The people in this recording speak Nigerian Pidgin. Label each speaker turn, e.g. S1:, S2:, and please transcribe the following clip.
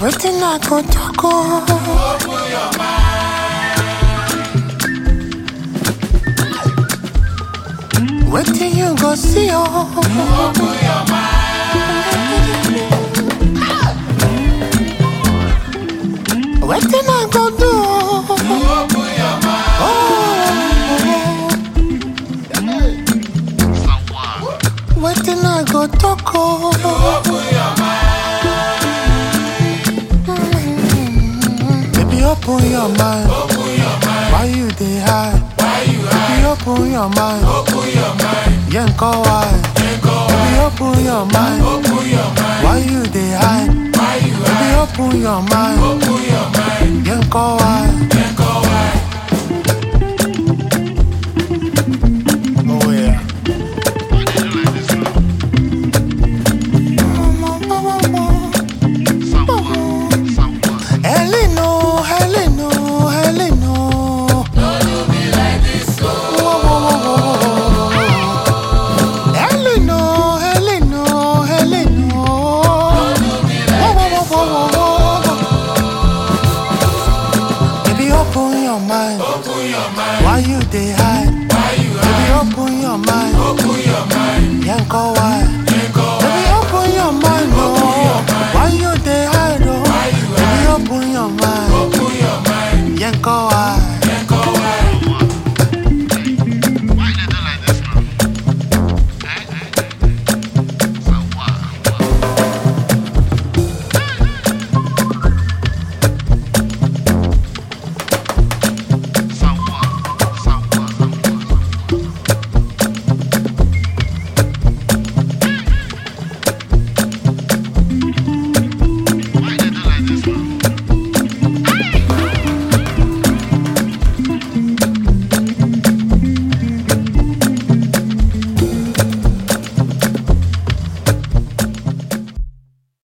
S1: Wetin I go talk oh? Wetin you go see oh? Wetin I go do oh? Oh. Wetin I go talk oh? Baby, open your mind. Why you dey hide? Baby, open your mind. Yanko why? Baby, open your mind. Why you dey hide? Baby, open your mind. Yanko why? Oh yeah. Heleno, Heleno, Heleno. Whoa, whoa, whoa, whoa, whoa. Heleno, Heleno, Heleno. Whoa, whoa, whoa, whoa, whoa. Baby, open your mind. Why you dey hide? Baby, open your mind. Yanko, why? Baby, open your mind, oh. Why you dey hide, oh? Baby, open your mind. Yanko,